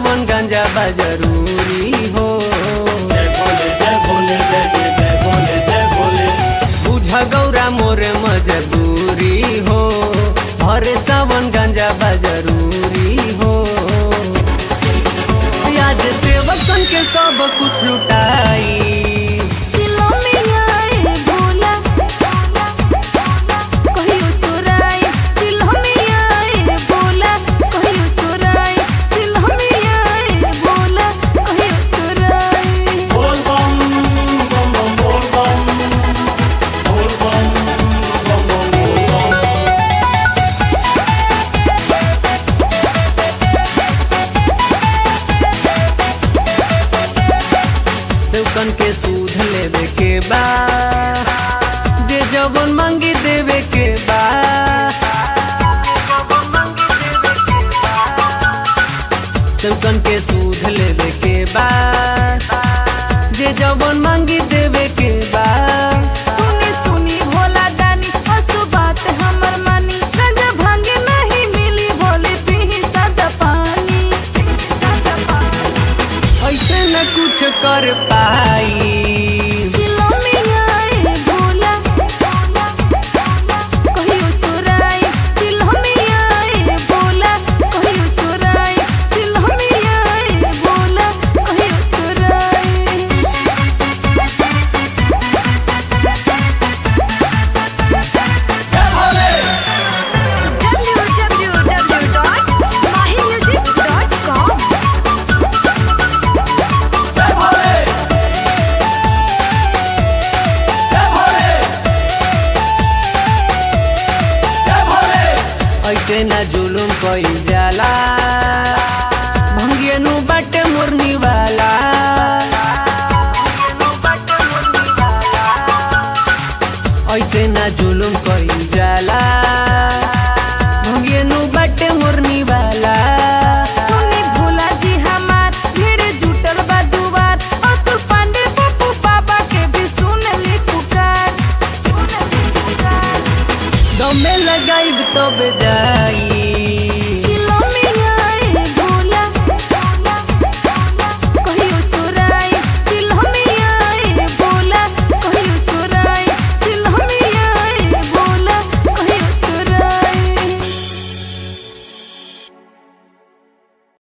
सावन गंजा बा जरूरी हो जय भोले जय भोले जय जय जय भोले जय भोले बुझ गौरा मोर मजबूरी हो हरे सावन गंजा बा जरूरी हो आज सेवकन के सब कुछ लुटाई दिलों में आए भोला कहियो चुराए दिलों में आए भोला कहियो चुराए दिलों में आए भोला कहियो चुराए बोल बम बम बम बोल बम बोल बम बम बम बोल बम सेवकन के सूद लेवे के बा जे जवन मांगी देवे के बा सेवकन के सूद लेवे के बा जे जवन मांगी देवे के बा सुनी सुनी भोला दानी असु बात हमर मानी गंजा भांगे नहीं मिली भोले पीही सादा पानी सादा पानी ऐसे न कुछ कर पाई